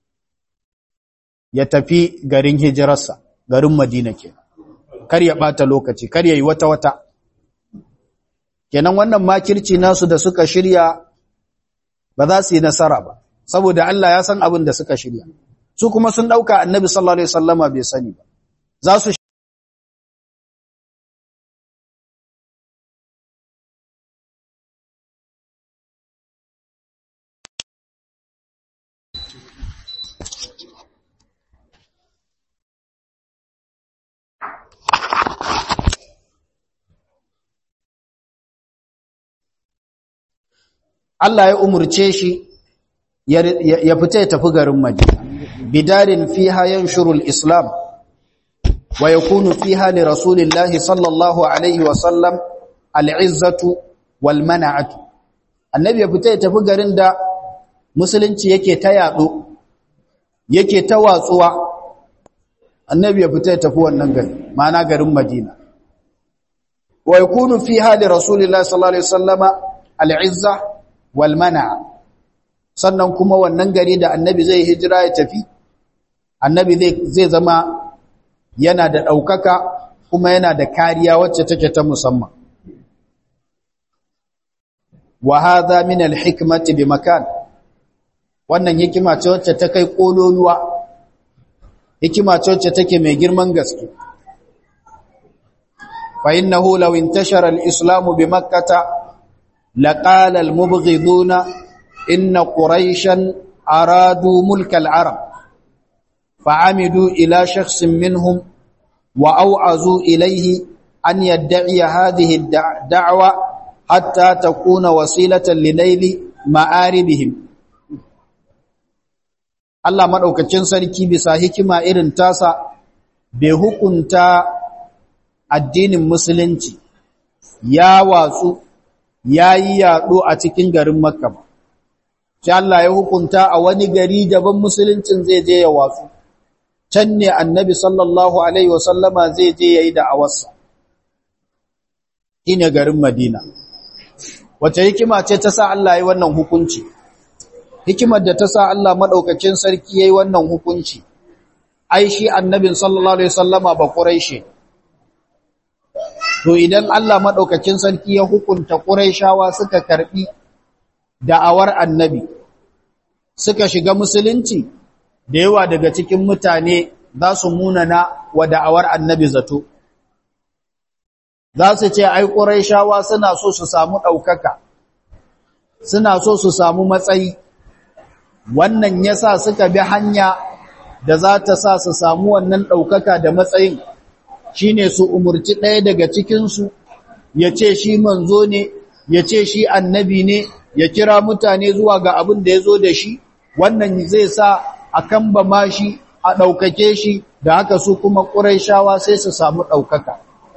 ya tafi garin hijirarsa garin Madina ke kar ya bata lokaci kar ya yi wata wata kenan wannan makirci nasu da suka shirya ba za su yi nasara ba saboda Allah ya san abin da suka shirya su kuma sun dauka annabi sallallahu alaihi wasallama bai sani ba za su Allah ya umurce shi ya fita ya tafi garin Madina bidarin fiha yanshurul islam wa yakunu fiha li rasulillahi sallallahu alaihi wa sallam al'izzatu wal mana'atu annabi ya fita ya tafi garin da musulunci yake ta yado yake ta watsuwa annabi ya fita ya tafi wannan gari ma'ana garin Madina wa yakunu fiha li rasulillahi sallallahu alaihi wa sallama al'izza wal mana'a sannan kuma wannan gari da annabi zai hijira ya tafi annabi zai zama yana da ɗaukaka kuma yana da kariya wacce take ta musamman wa hadha min al-hikmati bi makan wannan hikima ce wacce ta kai kololuwa hikima ce wacce take mai girman gaske fa innahu law intashara al-islam bi makkah laqala al-mubghiduna inna quraishan aradu mulk al-arab fa'amidu ila shakhsin minhum wa aw'azu ilayhi an yad'i hadhihi ad-da'wa hatta takuna wasilatan lilayli ma'aribihim Allah maɗaukacin sarki bisa hikima irin tasa bai hukunta addinin musulunci ya watsu ya yi yaɗo a cikin garin Makka ba. Shi Allah ya hukunta a wani gari daban musuluncin zai je ya watsu. Can ne annabi sallallahu Alaihi wasallama zai je ya yi da'awarsa. Ine garin Madina. Wace hikima ce ta sa Allah ya wannan hukunci? hikimar da ta sa Allah maɗaukacin sarki ya yi wannan hukunci, ai shi annabin sallallahu Alaihi wasallama ba ƙuraishe. To idan Allah maɗaukacin sarki ya hukunta ƙuraishawa suka karɓi da'awar annabi, suka shiga musulunci, da yawa daga cikin mutane za su munana wa da'awar annabi zato. Za su ce, ai ƙuraishawa suna so su samu ɗaukaka, suna so su samu matsayi, wannan ya sa suka bi hanya da za ta sa su samu wannan ɗaukaka da matsayin shi ne su umurci ɗaya daga cikinsu ya ce shi manzo ne ya ce shi annabi ne ya kira mutane zuwa ga abin da ya zo da shi wannan zai sa a kan ba ma shi a ɗaukake shi da haka su kuma ƙuraishawa sai su samu ɗaukaka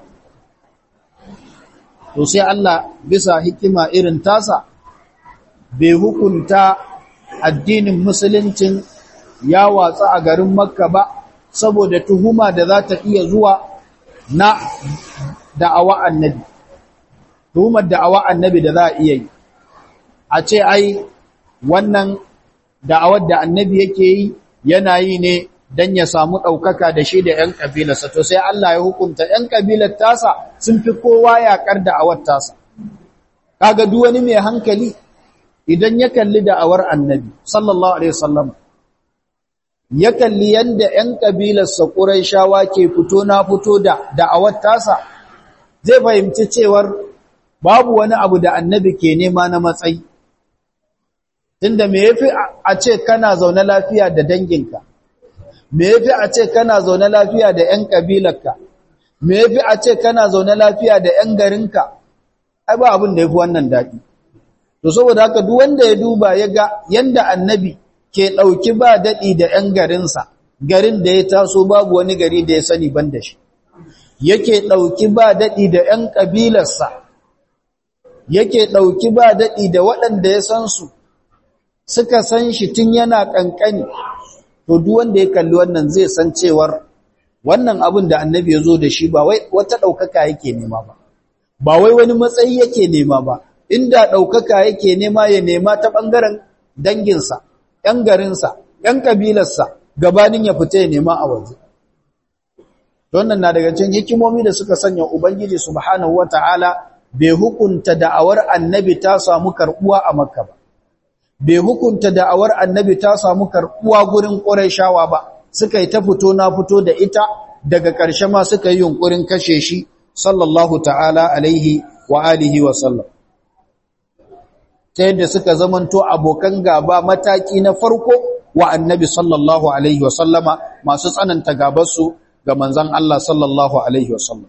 to sai Allah bisa hikima irin tasa bai hukunta addinin musuluncin ya watsa a garin makka ba saboda tuhuma da za ta iya zuwa na da'awa annabi tuhumar da'awa annabi da za a iya yi a ce ai wannan da'awar da annabi yake yi yana yi ne don ya samu ɗaukaka da shi da ‘yan ƙabilarsa to sai Allah ya hukunta ‘yan ƙabilar tasa sun fi kowa yaƙar da'awar tasa kaga duk wani mai hankali idan ya kalli da'awar annabi sallallahu alaihi wasallam ya kalli yanda ƴan kabilarsa Qurayshawa ke fito na fito da da'awar tasa zai fahimci cewar babu wani abu da annabi ke nema na matsayi tunda me yafi a ce kana zaune lafiya da danginka me yafi a ce kana zaune lafiya da ƴan kabilarka me yafi a ce kana zaune lafiya da ƴan garinka ai ba abin da yafi wannan dadi to saboda haka duk wanda ya duba ya ga yanda annabi ke dauki ba dadi da ƴan garinsa garin da ya taso babu wani gari da ya sani ban da shi yake dauki ba dadi da ƴan kabilarsa yake dauki ba dadi da waɗanda ya san su suka san shi tun yana kankani to duk wanda ya kalli wannan zai san cewar wannan abin da annabi ya zo da shi ba wai wata daukaka yake nema ba ba wai wani matsayi yake nema ba inda ɗaukaka yake nema ya nema ta ɓangaren danginsa, ‘yan garinsa, ‘yan ƙabilarsa, gabanin ya fita ya nema a waje. Wannan na daga cikin hikimomi da suka sanya Ubangiji Subhanahu wa ta'ala bai hukunta da'awar annabi ta samu karɓuwa a Makka ba. Bai hukunta da'awar annabi ta samu karɓuwa gurin ƙurayshawa ba, suka yi ta fito na fito da ita daga ƙarshe ma suka yi yunƙurin kashe shi, sallallahu ta'ala alaihi wa alihi wa sallam. ta yadda suka zamanto abokan gaba mataki na farko wa annabi sallallahu alaihi wasallama masu tsananta gabarsu ga manzan Allah sallallahu alaihi wasallam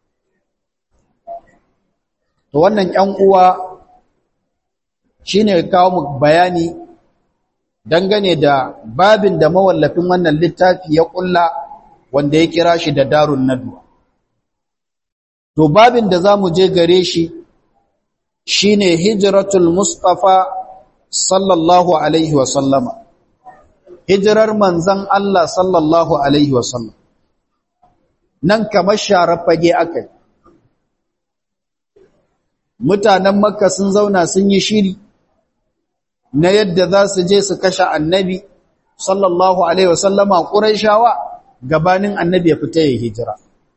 to wannan ƴan uwa shine kawo mu bayani dangane da babin da mawallafin wannan littafi ya kulla wanda ya kira shi da darun nadwa to babin da zamu je gare shi shine hijratul mustafa sallallahu alaihi wasallama hijirar manzan Allah sallallahu alaihi wasallam nan kamar sharar fage akai mutanen makka sun zauna sun yi shiri na yadda za su je su kashe annabi sallallahu alaihi wasallama quraishawa gabanin annabi ya fita ya hijira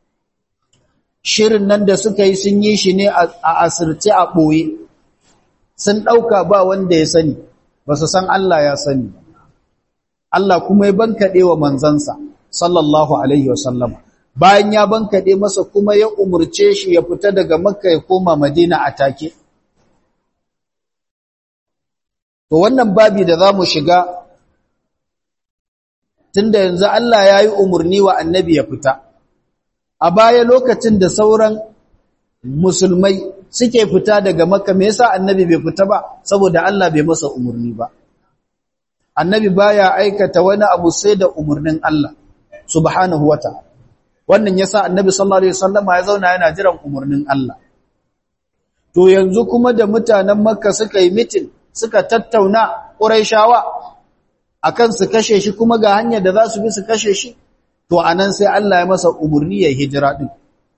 shirin nan da suka yi sun yi shi ne a asirce a ɓoye sun ɗauka ba wanda ya sani ba su san Allah ya sani Allah kuma ya bankaɗe wa manzansa sallallahu alaihi wasallama bayan ya bankaɗe masa kuma ya umurce shi ya fita daga makka ya koma madina a take to wannan babi da za mu shiga tunda yanzu Allah ya yi umarni wa annabi ya fita a baya lokacin da sauran musulmai suke fita daga makka me yasa annabi bai fita ba saboda Allah bai masa umarni ba annabi baya aikata wani abu sai da umarnin Allah subhanahu wataala wannan yasa annabi sallallahu alaihi wasallama ya zauna yana jiran umarnin Allah to yanzu kuma da mutanen makka suka yi mitin suka tattauna quraishawa akan su kashe shi kuma ga hanyar da za su bi su kashe shi to anan sai Allah ya masa umarni ya hijira din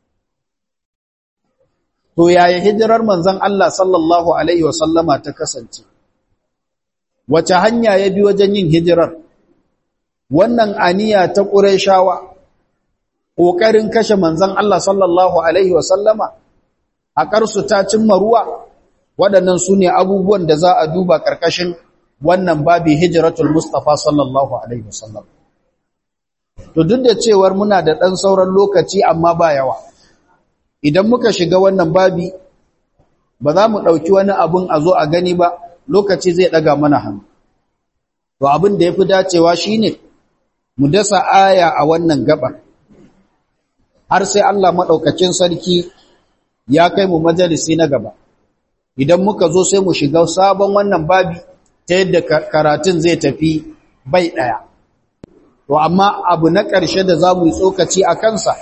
to yaya hijirar manzon Allah sallallahu alaihi wasallama ta kasance wace hanya ya bi wajen yin hijirar wannan aniya ta quraishawa ƙoƙarin kashe manzan Allah sallallahu Alaihi wasallama a ƙarsu ta cimma ruwa waɗannan su ne abubuwan da za a duba ƙarƙashin wannan babi hijiratul Mustapha sallallahu Alaihi wasallam. To duk da cewar muna da ɗan sauran lokaci amma ba yawa, idan muka shiga wannan babi ba za mu ɗauki wani abin a zo a gani ba lokaci zai ɗaga mana hannu. To abin da ya fi dacewa shi ne mu dasa aya a wannan gabar. har sai Allah maɗaukacin sarki ya kai mu majalisi na gaba. Idan muka zo sai mu shiga sabon wannan babi ta yadda karatun zai tafi bai ɗaya. To, amma abu na ƙarshe da za mu yi tsokaci a kansa,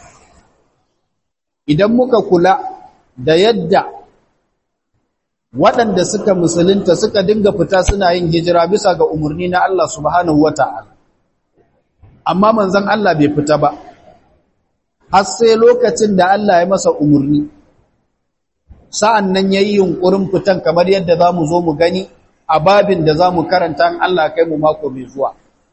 idan muka kula da yadda waɗanda suka musulunta suka dinga fita suna yin hijira bisa ga umarni na Allah subhanahu wa ta'ala. Amma manzan Allah bai fita ba. har sai lokacin da Allah ya masa umarni sa'an nan ya yi yunƙurin fitan kamar yadda za mu zo mu gani a babin da za mu karanta Allah kai mu mako mai zuwa.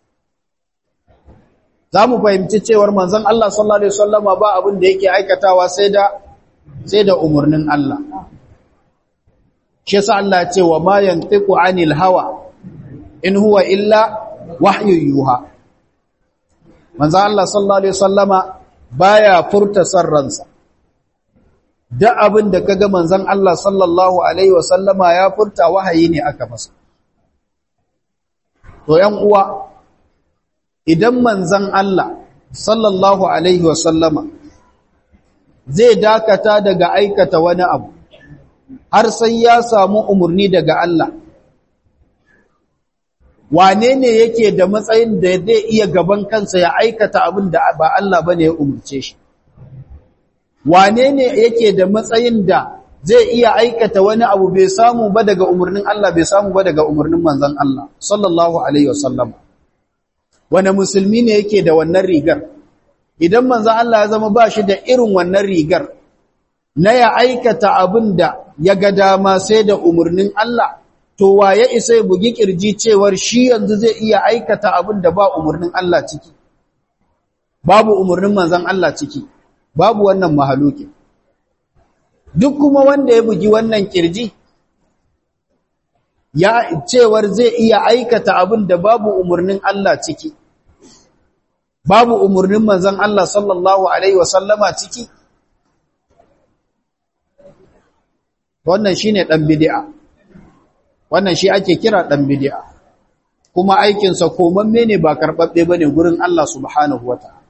Za mu fahimci cewar manzan Allah sallallahu Alaihi Wasallama ba abin da yake aikatawa sai da umarnin Allah. Shi sa Allah ce wa ma yantiku anil hawa in huwa illa wahyu yuha. Manzan Allah sallallahu Alaihi Wasallama baya furta san ransa da abin da kaga manzon Allah sallallahu alaihi wasallama ya furta wahayi ne aka masa to yan uwa idan manzon Allah sallallahu alaihi wasallama zai dakata daga aikata wani abu har sai ya samu umurni daga Allah wane ne yake da matsayin da zai iya gaban kansa ya aikata abin da ba Allah bane ya umurce shi wane ne yake da matsayin da zai iya aikata wani abu bai samu ba daga umurnin Allah bai samu ba daga umurnin manzon Allah sallallahu alaihi wasallam wane musulmi ne yake da wannan rigar idan manzon Allah ya zama ba shi da irin wannan rigar na ya aikata abin da ya ga dama sai da umurnin Allah to waye isa ya bugi kirji cewar shi yanzu zai iya aikata abin da ba umarnin Allah ciki babu umarnin manzon Allah ciki babu wannan mahaluki duk kuma wanda ya bugi wannan kirji ya cewar zai iya aikata abin da babu umarnin Allah ciki babu umarnin manzon Allah sallallahu alaihi wasallama ciki wannan shine dan bid'a wannan shi ake kira ɗan bidi'a kuma aikinsa komamme ne ba karɓaɓɓe ba ne gurin Allah subhanahu wa ta'ala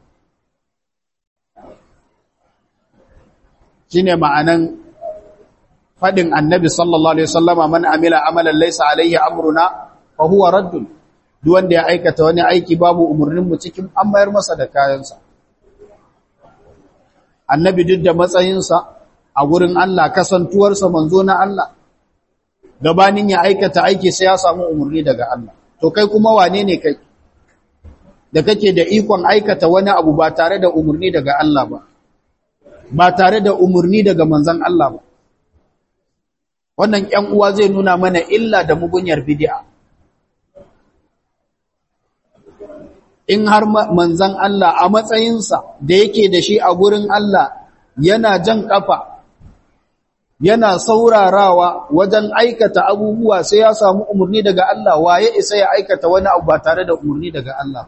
shi ne ma'anan faɗin annabi sallallahu Alaihi wasallama man amila amalan laisa alaihi amruna fa huwa raddun duk wanda ya aikata wani aiki babu umarninmu cikin an mayar masa da kayansa annabi duk da matsayinsa a gurin Allah kasantuwarsa manzo na Allah gabanin ya aikata aiki sai ya samu umarni daga Allah to kai kuma wane ne kai da kake da ikon aikata wani abu ba tare da umarni daga Allah ba ba tare da umarni daga manzon Allah ba wannan ƴan uwa zai nuna mana illa da mugunyar bid'a in har manzon Allah a matsayinsa da yake da shi a gurin Allah yana jan kafa yana saurarawa wajen aikata abubuwa sai ya samu umarni daga Allah waye isa ya aikata wani abu ba tare da umarni daga Allah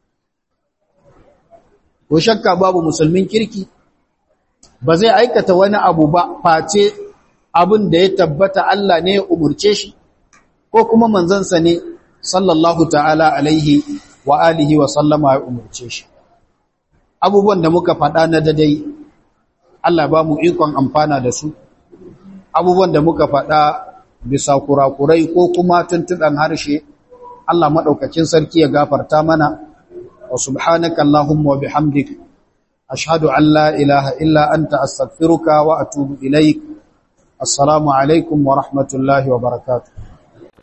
ko shakka babu musulmin kirki ba zai aikata wani abu ba face abin da ya tabbata Allah ne ya umurce shi ko kuma manzansa ne sallallahu ta'ala alaihi wa alihi wa sallama ya umurce shi abubuwan da muka faɗa na dadai Allah ba mu ikon amfana da su abubuwan da muka faɗa bisa kurakurai ko kuma tuntuɗan harshe Allah maɗaukacin sarki ya gafarta mana wa subhanaka Allahumma wa bihamdik ashhadu an la ilaha illa anta astaghfiruka wa atubu ilaik assalamu alaikum wa rahmatullahi wa barakatuh